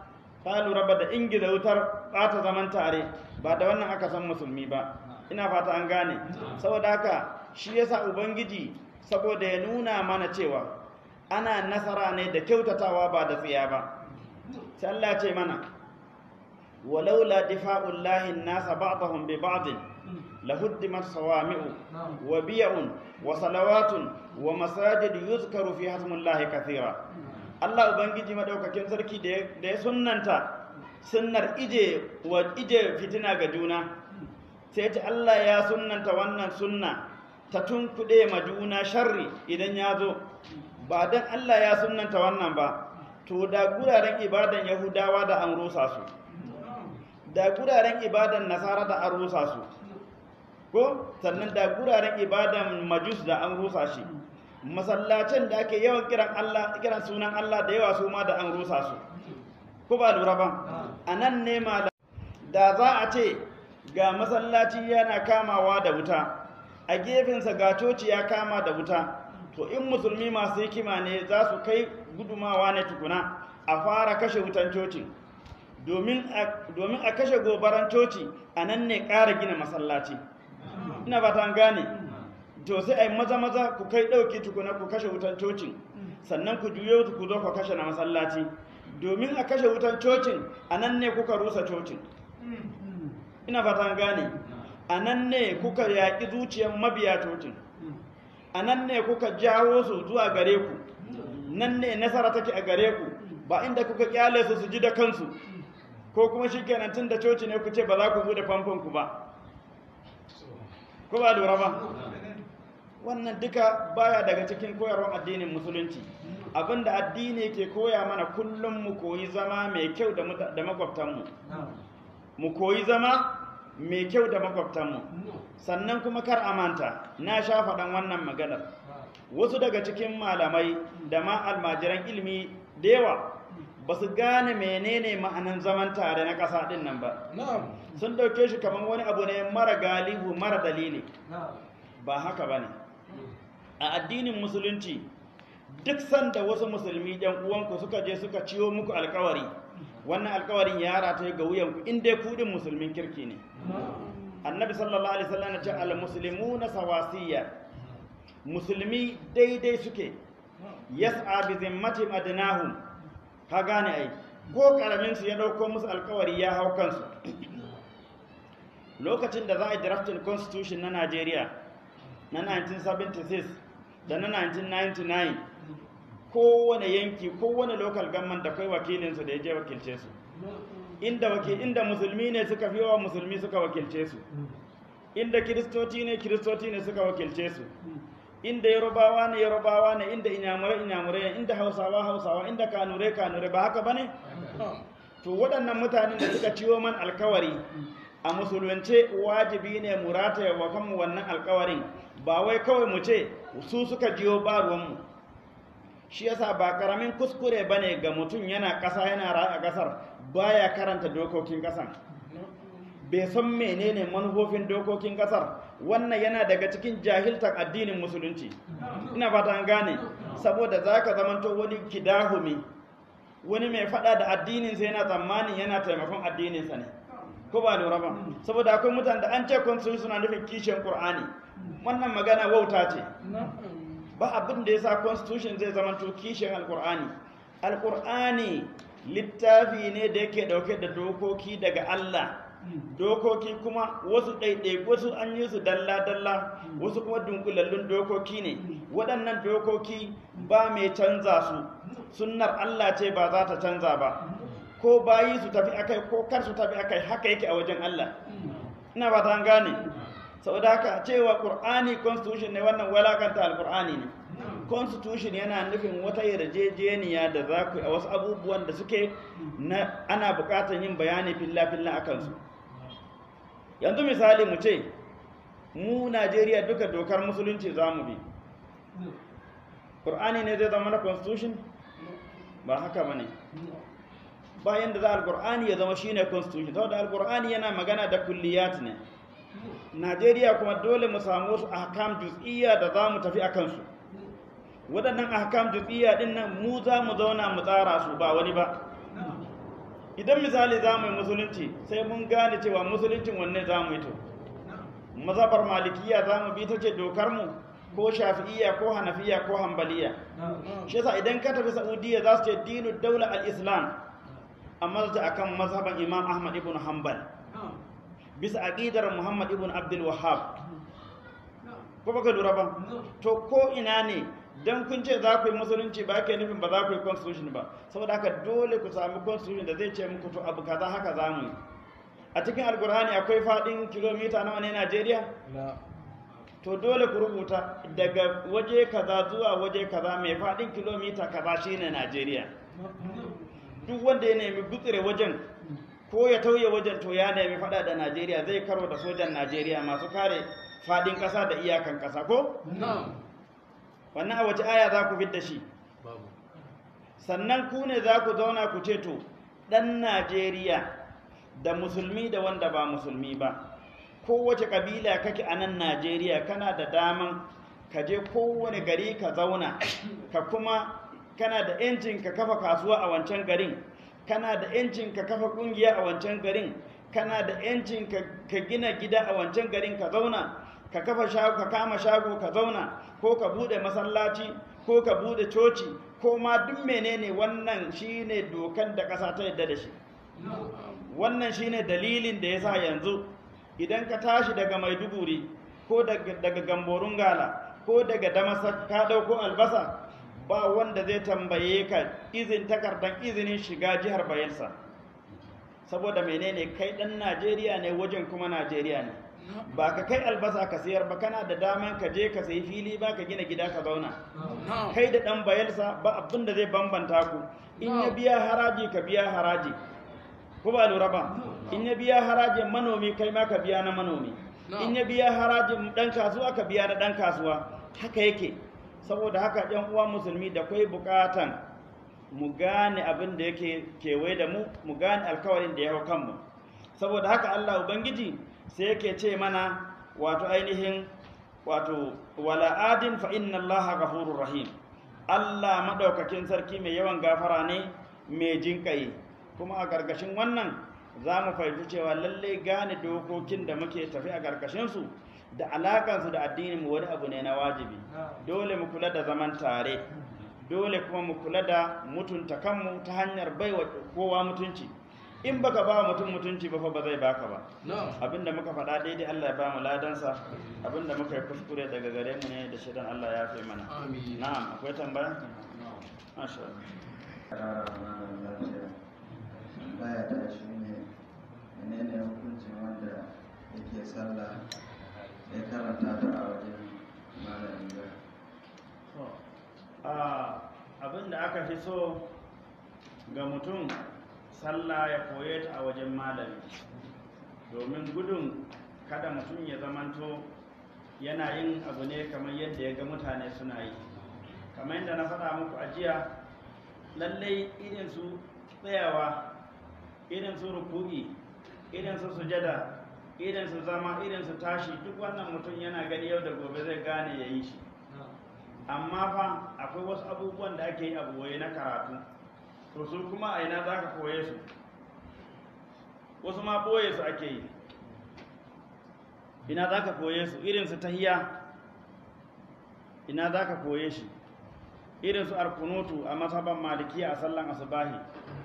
ka lura ba da ingiza wutar ɓata zaman tare ba da wannan aka san musulmi ba ina fata an gane saboda haka shi yasa ubangiji saboda ya nuna mana cewa ana nasara ne da kyautatawa ba da tsiya ba sai Allah ce mana walaula difa'ullahi an-nasa ba'dahum bi ba'd lahuddimat sawami'u wa biya'un wa salawatun wa masajid yuzkaru fi hasmullahi kathira Allah ubangiji madaukakin sarki da ya sunnanta sunnar ije wa ije fitina ga juna sai ta Allah ya sunnanta wannan sunna ta tunkuɗe ma juna sharri idan ya zo ba don Allah ya sunnanta wannan ba to da guraren ibadan yahudawa da an rusa su da guraren ibadan nasara da an rusa su ko sannan da guraren ibadan majus da an rusa shi masallacin da ake yawan kiran Allah kiran sunan Allah da yawa su ma da an rusa su ko ba lura ba a nan ne malam da za a ce ga masallaci yana kamawa da wuta a gefensa ga coci ya kama da wuta to in musulmi masu hikima ne za su kai gudumawa ne tukuna a fara kashe wutan coci domin a kashe gobaran coci a nan ne ƙara gina masallaci ina ba ta gane to sai a yi maza maza ku kai ɗauki tukuna ku kashe wutan cocin sannan ku juyo ku zo ku kashe na masallaci domin a kashe wutan cocin a nan ne kuka rusa cocin ina fatan gane a nan ne kuka yaƙi zuciyar mabiya cocin a nan ne kuka jawo su zuwa gare ku nan ne nasara take a gare ku ba inda kuka kyale su su ji da kansu ko kuma shi kenan tun da coci ne ku ce ba za ku bude famfon ku ba ko ba lura ba wannan duka baya daga cikin koyarwar addinin musulunci abinda addini ke koya mana kullum mu koyi zama mai kyau da makwabtanmu mu koyi zama mai kyau da makwabtanmu sannan kuma kar a manta na sha faɗan wannan maganar wasu daga cikin malamai da ma almajiran ilimi da yawa ba su gane menene ma'anin zaman tare na ƙasa ɗin nan ba sun ɗauke shi kamar wani abu ne mara galihu mara dalili ba haka ba ne a addinin musulunci duk sanda wasu musulmi ɗan uwanku suka je suka ciwo muku alkawari wannan alkawarin ya rataye ga wuyanku in dai kudin musulmin kirki ne annabi sallallahu alaihi wasallam ya ce al muslimuna sawasiyya musulmi daidai suke yas'a bi zimmati adnahum ka gane ai ko karamin su ya dauko musu alkawari ya hau kansu lokacin da za a yi drafting constitution na Najeriya na 1976 da na 1999 kowane yanki kowane local government da kai wakilinsu da ya je wakilce su inda wakil inda musulmi ne suka fi yawa musulmi suka wakilce su inda kiristoci ne kiristoci ne suka wakilce su inda yarubawa ne yarubawa ne inda inyamurai inyamurai inda hausawa hausawa inda kanurai kanurai ba haka bane to waɗannan mutanen da suka ciwo man alkawari a musulunce wajibi ne mu rataya wa kanmu wannan alkawarin ba wai kawai mu ce su suka jiyo ba ruwanmu shi yasa ba karamin kuskure bane ga mutum yana ƙasa yana rayu a ƙasar baya karanta dokokin ƙasan bai san menene manufofin dokokin ƙasar wannan yana daga cikin jahiltar addinin musulunci ina fata an gane saboda zaka zamanto wani kidahumi wani mai fada da addininsa yana tsammanin yana taimakon addininsa ne ko ba lura ba saboda akwai mutane da an ce constitution suna nufin kishin qur'ani wannan magana wauta ce ba abin da yasa constitution zai zama to kishin alqur'ani alqur'ani littafi ne da yake dauke da dokoki daga Allah dokoki kuma wasu ɗaiɗai wasu an yi su dalla-dalla wasu kuma dunkulallun dokoki ne waɗannan dokoki ba mai canza su sunnar Allah ce ba za ta canza ba ko bayi su tafi akai ko kar su tafi akai haka yake a wajen Allah ina ba ta gane saboda haka cewa qur'ani constitution ne wannan walakanta alqur'ani ne constitution yana nufin wata yarjejeniya da za ku a wasu abubuwan da suke na ana buƙatar yin bayani filla-filla a kansu yanzu misali mu ce mu najeriya duka dokar musulunci za mu bi ƙur'ani ne zai zama na constitution ba haka ba ne bayan da za al-ƙur'ani ya zama shine constitution saboda al-ƙur'ani yana magana da kulliyat ne najeriya kuma dole mu samu wasu ahkam juz'iyya da za mu tafi a kansu waɗannan ahkam juz'iyya din nan mu za mu zauna mu tsara su ba wani ba idan misali za mu yi musulunci sai mun gane cewa musuluncin wanne za mu yi to mazhabar malikiya za mu bi ta ce dokar mu ko shafi'iyya ko hanafiya ko hambaliya shi yasa idan ka tafi saudiya za su ce dinu daula al-islam amma su akan mazhaban imam ahmad ibn hanbal bisa aqidar muhammad ibn abdul wahhab ko baka lura ba to ko ina ne dan kun ce za ku yi musulunci ba ke nufin ba za ku yi constitution ba saboda haka dole ku sami constitution da zai ce muku to abu kaza haka za mu yi a cikin alkur'ani akwai fadin kilomita nawa ne najeriya to dole ku rubuta daga waje kaza zuwa waje kaza mai fadin kilomita kaza shine najeriya duk wanda ya nemi gutsire wajen ko ya tauye wajen to ya nemi fada da najeriya zai karo da sojan najeriya masu kare fadin kasa da iyakan kasa ko wannan a wace aya za ku da shi sannan ku ne za ku zauna ku ce to ɗan najeriya da musulmi da wanda ba musulmi ba kowace ƙabila kake a nan najeriya kana da daman ka je kowane gari ka zauna ka kuma kana da 'yancin ka kafa kasuwa a wancan garin kana da 'yancin ka kafa ƙungiya a wancan garin kana da 'yancin ka gina gida a wancan garin ka zauna ka kafa shago ka kama shago ka zauna ko ka bude masallaci ko ka bude coci ko ma duk menene wannan shine dokan da ƙasa ta yadda da shi wannan shine dalilin da yasa yanzu idan ka tashi daga maiduguri ko daga gamborun gala ko daga damasak ka dauko albasa ba wanda zai tambaye ka izin takardar izinin shiga jihar bayelsa saboda menene kai dan najeriya ne wajen kuma najeriya ne ba ka kai albasa ka sayar ba kana da daman ka je ka sayi fili ba ka gina gida ka zauna kai da dan bayelsa ba abin da zai bambanta ku in ya biya haraji ka biya haraji ko ba lura ba in ya biya harajin manomi kai ma ka biya na manomi in ya biya harajin dan kasuwa ka biya na dan kasuwa haka yake saboda haka yan uwa musulmi da kai bukatan mu gane abin da yake kewaye da mu mu gane alkawarin da ya hau kanmu saboda haka Allah ubangiji sai yake ce mana wato ainihin wato wala adin fa inna allaha ghafurur rahim Allah madaukakin sarki mai yawan gafara ne mai jinkai kuma a gargashin wannan za mu fahimci cewa lalle gane dokokin da muke tafi a gargashin su da alakansu da addinin mu wani abu ne na wajibi dole mu kula da zaman tare dole kuma mu kula da mutunta kanmu ta hanyar baiwa kowa mutunci in baka ba mutum mutunci ba fa ba zai baka ba abinda muka faɗa daidai Allah ya ba mu ladansa abinda muka yi kuskure daga gare mu ne da shidan Allah ya fi mana na'am akwai tambaya masha
Allah baya ta shi ne menene hukuncin wanda yake sallah ya karanta ta a wajen malamin
ga abinda aka fi so ga mutum sallah ya koye ta a wajen malami domin gudun kada mutum ya zamanto yana yin abu ne kamar yadda ya ga mutane suna yi kamar yadda na faɗa muku a jiya lallai irin su tsayawa irin su ruku'i irin su sujada irin su zama irin su tashi duk wannan mutum yana gani yau da gobe zai gane ya yi shi amma fa akwai wasu abubuwan da ake yi a boye na karatu to su kuma a ina za ka koye su wasu ma boye su ake yi ina za ka koye su irin su tahiya ina za ka koye shi irin su arkunutu a masaban malikiya a sallan asubahi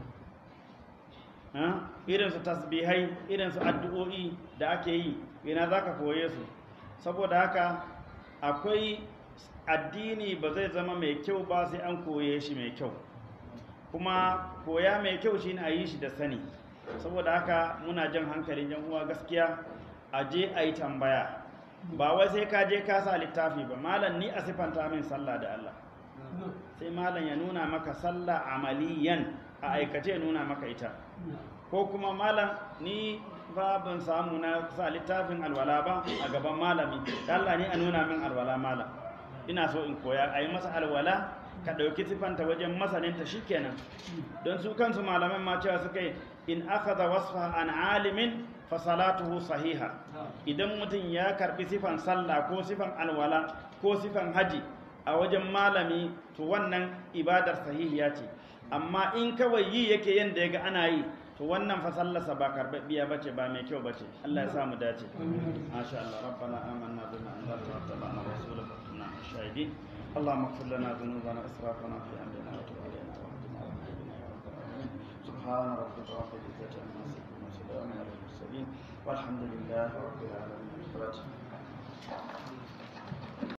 irin su tasbihai irin su addu'o'i da ake yi ina za ka koye su saboda haka akwai addini ba zai zama mai kyau ba sai an koye shi mai kyau kuma koya mai kyau shine a yi shi da sani saboda haka muna jan hankalin yan uwa gaskiya a je a yi tambaya ba wai sai ka je ka sa littafi ba malam ni a sifanta min sallah da Allah sai malam ya nuna maka sallah amaliyan a aikace nuna maka ita ko kuma malam ni ba ban samu na sa littafin alwala ba a gaban malami da Allah ni a nuna min alwala malam ina so in koya a yi masa alwala ka ɗauki sifanta wajen masaninta shikenan don su kansu malaman ma cewa suka yi in akhadha wasfa an alimin fa salatuhu sahiha idan mutum ya karbi sifan sallah ko sifan alwala ko sifan haji a wajen malami to wannan ibadar sahihiya ce amma in kawai yi yake yanda yaga ana yi to wannan fa sallarsa ba karbabbiya bace ba mai kyau bace Allah ya sa mu dace masha Allah rabbana amanna bima anzalta wa tabi'na rasulaka fa kunna shahidin اللهم اغفر لنا ذنوبنا اسرافنا في امرنا وتب علينا واهدنا واهدنا يا رب العالمين سبحان ربك رب العزه عما يصفون وسلام على المرسلين والحمد لله رب العالمين